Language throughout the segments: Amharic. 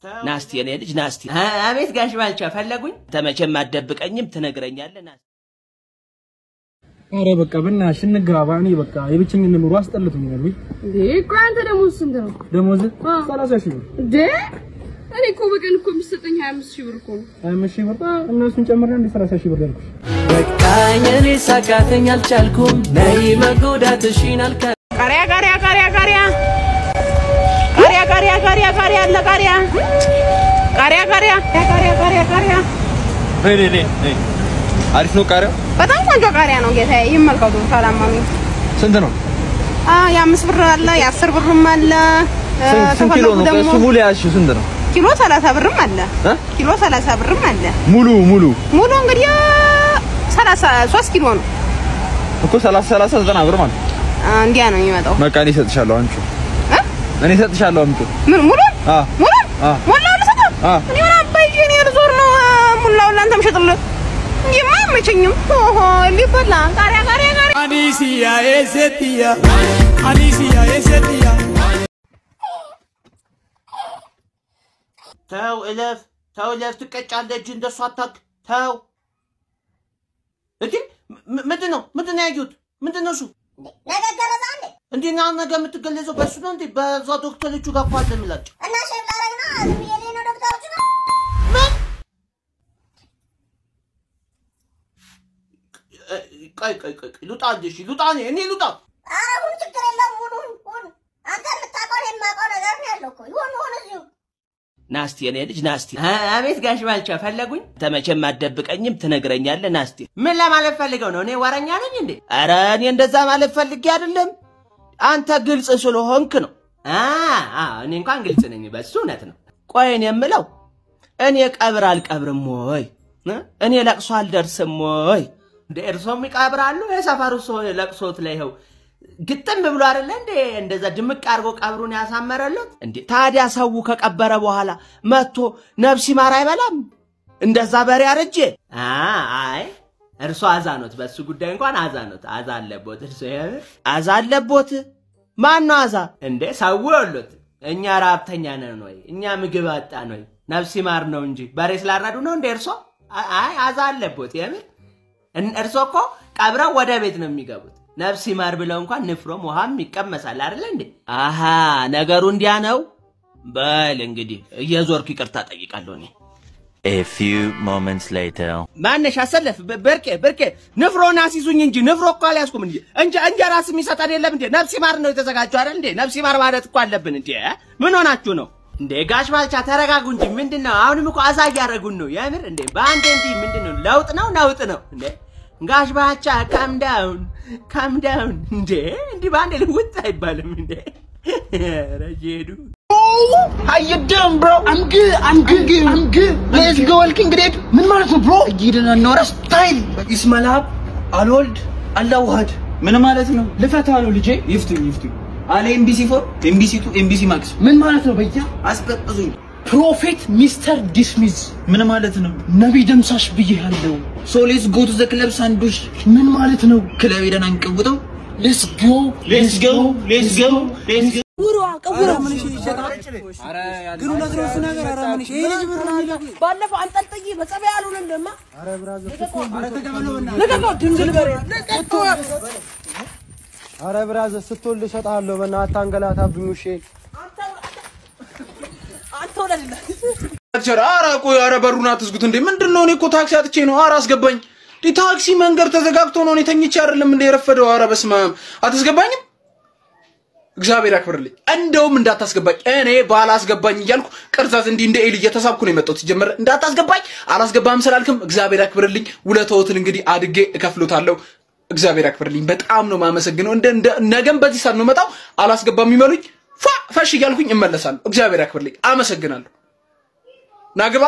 ናስቲ የኔ ልጅ ናስቲ። አቤት ጋሽ ባልቻ ፈለጉኝ? ተመቼም አትደብቀኝም፣ ትነግረኛለህ። ናስቲ አረ በቃ በእናትሽ እንግባባ። እኔ በቃ የብቸኝነት ኑሮ አስጠልቶኛል። ወይ እንዴ ቆይ አንተ ደሞዝ ስንት ነው? ደሞዝ ሰላሳ ሺህ ብር እንዴ እኔ እኮ በቀን እኮ የሚሰጠኝ 25 ሺህ ብር እኮ ነው። ሀያ አምስት ሺህ ብር እነሱን ጨምሬ እንደ ሰላሳ ሺህ ብር ያልኩሽ። በቃኝ እኔ ሳቃተኝ አልቻልኩም ነይ መጎዳትሽን አልካ ቃሪያ ቃሪያ ቃሪያ ቃሪያ ቃሪያ ቃሪያ ቃሪያ ቃሪያ አለ ቃሪያ ቃሪያ ቃሪያ ቃሪያ ቃሪያ ቃሪያ ነይ ነይ ነይ ነይ። አሪፍ ነው ቃሪያው። በጣም ቆንጆ ቃሪያ ነው ጌታዬ። ይመልከቱ ካላመኑ። ስንት ነው? አ የአምስት ብር አለ የአስር ብርም አለ እ፣ ስንት ስንት ኪሎ ከፈለጉ ነው? ደግሞ እሱ ሙሉ ያዝሽው ስንት ነው? ኪሎ ሰላሳ ብርም አለ እ? ኪሎ ሰላሳ ብርም አለ። ሙሉ ሙሉ ሙሉ እንግዲህ ሰላሳ ሶስት ኪሎ ነው። እኮ 30 30 ዘጠና ብር ማለት ነው። አ፣ እንዲያ ነው የሚመጣው። በቃ እኔ እሰጥሻለሁ። አንቺ እ? እኔ እሰጥሻለሁ። አምጪ። ምን ሙሉ አ ሙሉ አ ሙሉ ልሰጠው አ እኔ ምን አባዬ እኔ ልዞር ነው አ፣ ሙላውን ለአንተ ምሸጥልህ እንዲህማ አይመቸኝም። ኦሆ ሊበላ ቃሪያ ቃሪያ ቃሪያ አኒሲያ ኤሴትያ አኒሲያ ኤሴትያ ተው እለፍ፣ ተው እለፍ፣ ትቀጫለህ። እጅ እንደሱ አታክ። ተው እንዴ! ም- ምንድን ነው ምንድን ነው ያዩት? ምንድን ነው እሱ? ነገ ገረዛ እንዴ እንዴ ና ነገ የምትገለጸው በእሱ ነው እንዴ? በዛ ዶክተሮቹ ጋር እኮ አለ የሚላቸው እና ሼፍ ላረግ ነው ዝም ብዬ ልሄድ ነው ዶክተሮቹ ነው እ፣ ቆይ ቆይ ቆይ ቆይ፣ ልውጣ እንዴ? እሺ ልውጣ፣ እኔ እኔ ልውጣ። ኧረ ሁን ችግር የለውም ሁን ሁን ሁን አንተ የምታውቀው የማውቀው ነገር ነው ያለው እኮ ይሁን ሁን እዚሁ ናስቲ የኔ ልጅ ናስቲ። አቤት ጋሽ ባልቻ ፈለጉኝ? ተመቼም አትደብቀኝም፣ ትነግረኛለህ። ናስቲ ምን ለማለት ፈልገው ነው? እኔ ወረኛ ነኝ እንዴ? ኧረ እኔ እንደዛ ማለት ፈልጌ አይደለም። አንተ ግልጽ ስለሆንክ ነው። አ አ እኔ እንኳን ግልጽ ነኝ፣ በሱ እውነት ነው። ቆይ እኔ የምለው እኔ ቀብር አልቀብርም ወይ እ? እኔ ለቅሶ አልደርስም ወይ? እንደ እርሶም ይቀብራሉ? የሰፈሩ ሰው ለቅሶት ላይ ይኸው ግጥም ብሎ አይደለ እንዴ እንደዛ ድምቅ አድርጎ ቀብሩን ያሳመረለት እንዴ? ታዲያ ሰው ከቀበረ በኋላ መጥቶ ነፍስ ይማር አይበላም? እንደዛ በሬ አረጀ። አ አይ እርሶ አዛኖት፣ በሱ ጉዳይ እንኳን አዛኖት፣ አዛ አለቦት። እርሶ የምር አዛ አለቦት። ማን ነው አዛ እንዴ? ሰው ወሎት። እኛ ራብተኛ ነን ወይ? እኛ ምግብ አጣን ወይ? ነፍስ ይማር ነው እንጂ በሬ ስላረዱ ነው እንዴ እርሶ? አ- አይ አዛ አለቦት የምር እን- እርሶ እኮ ቀብረው ወደ ቤት ነው የሚገቡት። ነፍስ ይማር ብለው እንኳን ንፍሮም ውሃም ይቀመሳል አይደለ እንዴ? አሃ ነገሩ እንዲያ ነው። በል እንግዲህ እየዞርኩ ይቅርታ ጠይቃለሁ እኔ። A few moments later. ማነሽ አሰለፍ ብ- ብርቄ ብርቄ ንፍሮን አስይዙኝ እንጂ ንፍሮ እኮ አልያዝኩም እንጂ እንጀ እንጀራስ የሚሰጠን የለም እንዴ? ነፍስ ይማር ነው የተዘጋጀው አይደል እንዴ? ነፍስ ይማር ማለት እኮ አለብን እንዴ? ምን ሆናችሁ ነው እንዴ? ጋሽ ባልቻ ተረጋጉ እንጂ ምንድን ነው? አሁንም እኮ አዛ እያደረጉን ነው የምር እንዴ? በአንዴ እንዲህ ምንድን ነው? ለውጥ ነው ነውጥ ነው እንዴ? ጋሽ ባልቻ ካም ዳውን ካም ዳውን እንዴ! እንዲህ በአንዴ ልውጥ አይባልም እንዴ? ኧረ እየሄዱ How you doing, bro? I'm good. I'm good. I'm good. Let's go, walking great. ምን ማለት ነው bro? እየሄድን ኖረ ስታይል ይስመላብ አልወልድ አላዋሃድ ምን ማለት ነው? ልፈታ ነው ልጄ። ይፍቱኝ ይፍቱኝ አለ ኤምቢሲ ፎር ኤምቢሲ ቱ ኤምቢሲ ማክስ ምን ማለት ነው? በያ አስቀጥዙኝ። ፕሮፌት ሚስተር ዲስሚዝ ምን ማለት ነው? ነቢይ ደምሳሽ ብዬ ያለው ሶ ሌትስ ጎ ቱ ዘ ክለብ ሳንዱሽ ምን ማለት ነው? ክለብ ሄደን አንቀውጠው። ሌትስ ጎ ሌትስ ጎ ሌትስ ጎ ሌትስ ጎ ባለፈው አንጠልጥዬ በጸባይ ያሉን እንደማ ልቀቀው፣ ድንግል በሬ አረ ብራዘር ስትወልድ እሰጥሃለሁ። በእናትህ አንገላታብኝ ውሼ። አንተ ወለድለት ኧረ ቆይ፣ ኧረ በሩን አትዝጉት እንዴ! ምንድን ነው? እኔ እኮ ታክሲ አጥቼ ነው። ኧረ አስገባኝ። እንዴ ታክሲ መንገድ ተዘጋግቶ ነው። እኔ ተኝቼ አይደለም እንደ የረፈደው። ኧረ በስመ አብ አታስገባኝም። እግዚአብሔር ያክብርልኝ። እንደውም እንዳታስገባኝ እኔ ባላስገባኝ እያልኩ ቅርዛዝ እንዲህ እንደ ኤሊ እየተሳብኩ ነው የመጣሁት። ሲጀመር እንዳታስገባኝ አላስገባም ስላልክም እግዚአብሔር ያክብርልኝ። ውለታዎትን እንግዲህ አድጌ እከፍሎታለሁ። እግዚአብሔር ያክብርልኝ። በጣም ነው የማመሰግነው። እንደ እንደ ነገም በዚህ ሰዓት ነው መጣው አላስገባም የሚመሉኝ ፏ ፈሽ እያልኩኝ እመለሳለሁ። እግዚአብሔር ያክብርልኝ። አመሰግናለሁ። ናግባ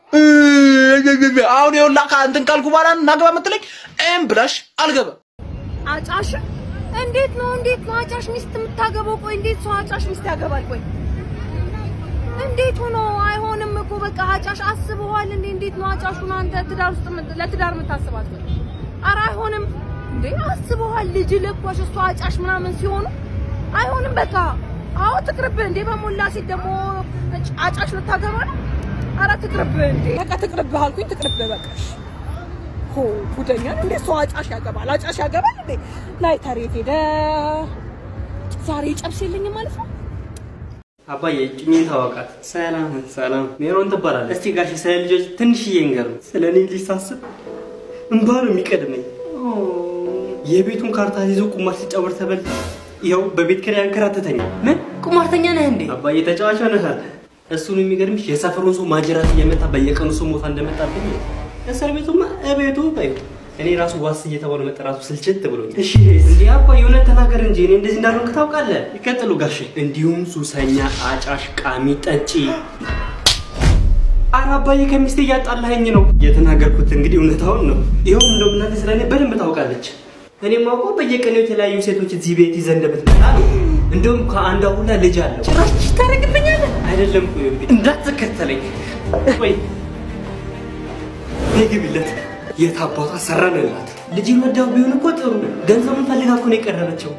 አሁን የውላ እንትን ካልኩ በኋላ ናግባ የምትለኝ እም ብላሽ አልገባም። አጫሽ እንዴት ነው እንዴት ነው አጫሽ ሚስት የምታገባው? ቆይ እንዴት ሰው አጫሽ ሚስት ያገባል? ቆይ እንዴት ሆኖ አይሆንም እኮ በቃ አጫሽ አስበዋል እንዴ? እንዴት ነው አጫሹን አንተ ትዳር ውስጥ የምት- ለትዳር የምታስባት? ቆይ ኧረ አይሆንም እንዴ አስበዋል። ልጅ ለኳሽ እሷ አጫሽ ምናምን ሲሆኑ አይሆንም በቃ አዎ ትቅርብህ እንዴ በሞላ ሴት ደግሞ አጭ- አጫሽ ልታገባ ነው? ኧረ ትቅርብህ እንዴ! በቃ ትቅርብህ አልኩኝ፣ ትቅርብህ በቃ። ሆ ጉደኛ ነው እንዴ! ሰው አጫሽ ያገባል፣ አጫሽ ያገባል እንዴ! ላይተር የት ሄደ? ዛሬ ጨብስ የለኝም ማለት ነው። አባዬ እጩኝን ታወቃት። ሰላም ሰላም፣ ሜሮን ትባላለች። እስቲ ጋሽ ስለ ልጆች ትንሽዬ ንገሩን። ስለ እኔ ልጅ ሳስብ እንባ ነው የሚቀድመኝ። የቤቱን ካርታ ይዞ ቁማር ሲጫወት ተበልቶ ይኸው በቤት ኪራይ አንከራተተኛል። ምን ቁማርተኛ ነህ እንዴ? አባዬ ተጫዋች ሆነሃል። እሱን የሚገርምሽ የሰፈሩን ሰው ማጀራት እየመታ በየቀኑ ሰው ሞታ እንደመጣብኝ እስር ቤቱማ እቤቱ በይው እኔ ራሱ ዋስ እየተባለ መጠራቱ ስልችት ብሎኛል። እሺ እንዲህ አባዬ እውነት ተናገር እንጂ እኔ እንደዚህ እንዳልሆንክ ታውቃለህ። ይቀጥሉ ጋሼ። እንዲሁም ሱሰኛ፣ አጫሽ፣ ቃሚ፣ ጠጪ ኧረ አባዬ ከሚስቴ እያጣላኸኝ ነው። የተናገርኩት እንግዲህ እውነታውን ነው። ይኸው እንደውም እናቴ ስለ እኔ በደንብ ታውቃለች። እኔም አውቀው በየቀኑ የተለያዩ ሴቶች እዚህ ቤት ይዘህ እንደምትመጣ ነው። እንደውም ከአንዷ ሁላ ልጅ አለው። ጭራሽ ታደርግብኛለህ? አይደለም ቆይ እንዳትከተለኝ። ቆይ ነይ ግቢለት። የት አባቷ ሰራንላት። ልጅ ወዳው ቢሆን እኮ ጥሩ። ገንዘቡን ፈልጋ እኮ ነው የቀረበችው።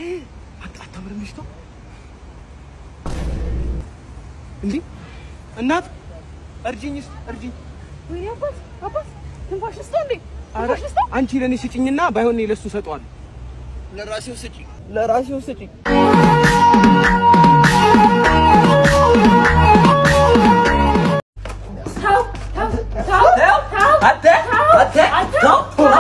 እንዴ እናት እርጅኝ እስኪ እርጅኝ። ወይኔ አባት አባት ትንፋሽ ልስጠው እንዴ? ኧረ ትንፋሽ ልስጠው? አንቺ ለእኔ ስጭኝና ባይሆን እኔ ለእሱ እሰጠዋለሁ። ለራሴው ስጪኝ። ለራሴው ስጭኝ። ተው ተው ተው ተው ተው አተ አተ ተው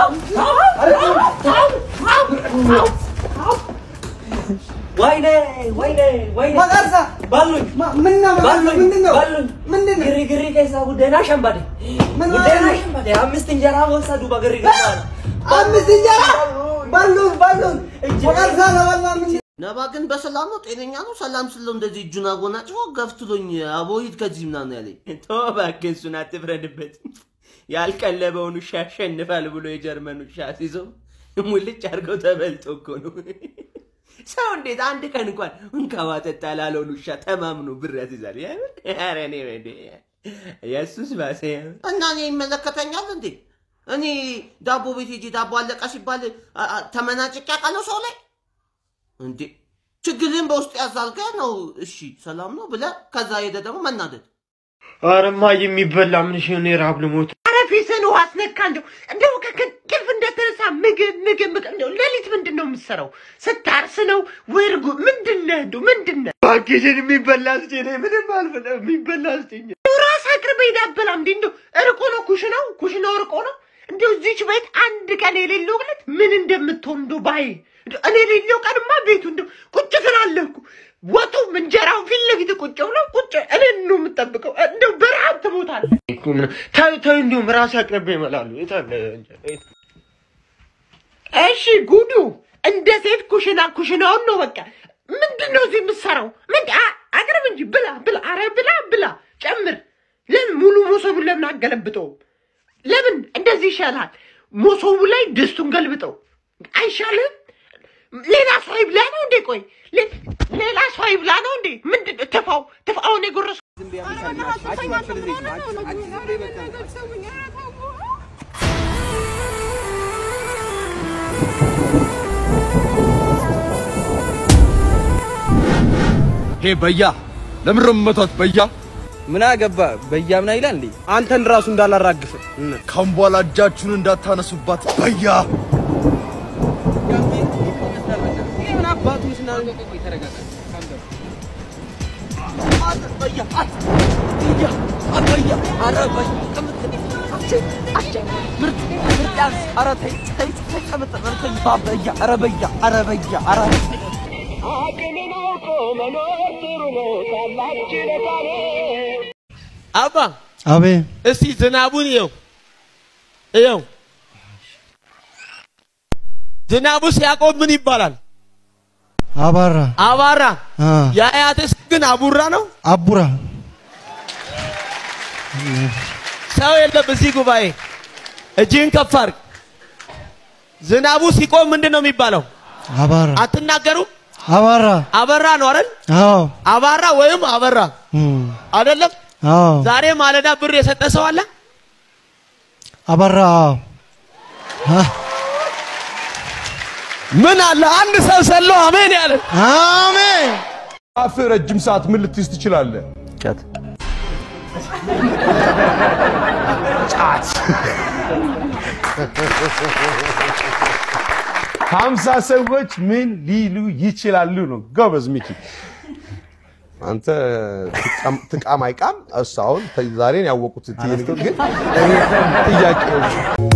ወይኔ ወይኔ ወይኔ መቀርሳ ባሉኝ ምን ነው ባሉኝ ምንድን ነው ባሉኝ ምንድን ነው ግሪግሪ ከዛ ጉደና ሸምባዴ ምን ጉደና ማለት ነው? ሸምባዴ አምስት እንጀራ ወሰዱ በግሪግሪ አምስት እንጀራ ባሉን ባሉን መቀርሳ ለበላ ምን ነባ ግን በሰላም ነው? ጤነኛ ነው? ሰላም ስለው እንደዚህ እጁን አጎናጭፎ ገፍትሎኝ አቦ ሂድ ከዚህ ምናምን ያለኝ። ተው እባክህ እሱን አትፍረድበት። ያልቀለበውን ውሻ ያሸንፋል ብሎ የጀርመን ውሻ ሲይዘው ሙልጭ አድርገው ተበልጦ እኮ ነው። ሰው እንዴት አንድ ቀን እንኳን እንካዋ ጠጣ ላለውን ውሻ ተማምኖ ብር ያስይዛል? የምር? ኧረ እኔ ወደ የእሱስ ባሰ። የምር። እና እኔ ይመለከተኛል እንዴ? እኔ ዳቦ ቤት ሄጄ ዳቦ አለቀ ሲባል አ- አ- ተመናጭቄ አውቃለሁ ሰው ላይ እንዴ ችግርን በውስጥ ያዛልገ ነው። እሺ ሰላም ነው ብለ ከዛ ሄደ ደግሞ መናደድ አረማ የሚበላ ምን ሽ እኔ ረሀብ ልሞት። ኧረ ፊትህን ውሃ አስነካ። እንደው እንደው ከእንቅልፍ እንደተነሳ ምግብ ምግብ ምግብ እንደው ሌሊት ምንድን ነው የምትሰራው? ስታርስ ነው ወይ እርጎ ምንድን ነህ? እንደው ምንድን ነህ? እባክሽን የሚበላ ስጪኝ። እኔ ምንም አልፈልግም። የሚበላ ስጪኝ። እንደው ራስህ አቅርበህ ሄደህ አትበላም እንዴ? እንደው እርቆ ነው ኩሽናው ኩሽናው እርቆ ነው። እንደው እዚች ቤት አንድ ቀን የሌለው ዕለት ምን እንደምትሆን እንደው ባይ እንደው እኔ የሌለው ቀንማ ቤቱ እንደው ቁጭ ትላለህ እኮ ወጡም እንጀራው ፊት ለፊት ቁጭ ብሎ ቁጭ እኔን ነው የምጠብቀው። እንደው በረሀብ ትሞታለህ። ተይ ተይ፣ እንዲሁም ራሴ አቅርቤ ይመላሉ። የት አለ እንጀራ? የት? እሺ ጉዱ እንደ ሴት ኩሽና ኩሽናውን ነው በቃ። ምንድን ነው እዚህ የምትሰራው? ምን አ- አቅርብ እንጂ ብላ ብላ፣ አረ ብላ ብላ፣ ጨምር። ለምን ሙሉ ሞሰቡን ለምን አገለብጠውም? ለምን እንደዚህ ይሻላል? ሞሰቡ ላይ ድስቱን ገልብጠው አይሻልም? ሌላ ሰው ይብላ ነው እንዴ? ቆይ ሌ- ሌላ ሰው ይብላ ነው እንዴ? ምንድን ትፋው ትፋውን የጎረስ ሄ በያ ለምን ነው የምመቷት? በያ ምን አገባ በያምና ይላል እንዴ አንተን ራሱ እንዳላራግፍ ካሁን በኋላ እጃችሁን እንዳታነሱባት በያ። ምን አባቱ ስና ተረጋጋ አባ አቤ እስቲ ዝናቡን እየው እየው። ዝናቡ ሲያቆም ምን ይባላል? አባራ አባራ። አ የአያትህ ስም ግን አቡራ ነው። አቡራ ሰው የለም እዚህ ጉባኤ። እጅህን ከፍ አድርግ። ዝናቡ ሲቆም ምንድን ነው የሚባለው? አባራ አትናገሩም? አባራ አበራ ነው አይደል? አዎ አባራ ወይም አበራ እም፣ አይደለም? አዎ ዛሬ ማለዳ ብር የሰጠ ሰው አለ? አባራ አዎ አ ምን አለ አንድ ሰው ሰሎ አሜን ያለ አሜን አፍ ረጅም ሰዓት ምን ልትይዝ ትችላለህ? ጫት ጫት ሀምሳ ሰዎች ምን ሊሉ ይችላሉ ነው። ጎበዝ ሚኪ። አንተ ትቃም- ትቃም አይቃም እሱ አሁን ዛሬን ያወቁት ግን እኔ ጥያቄዎች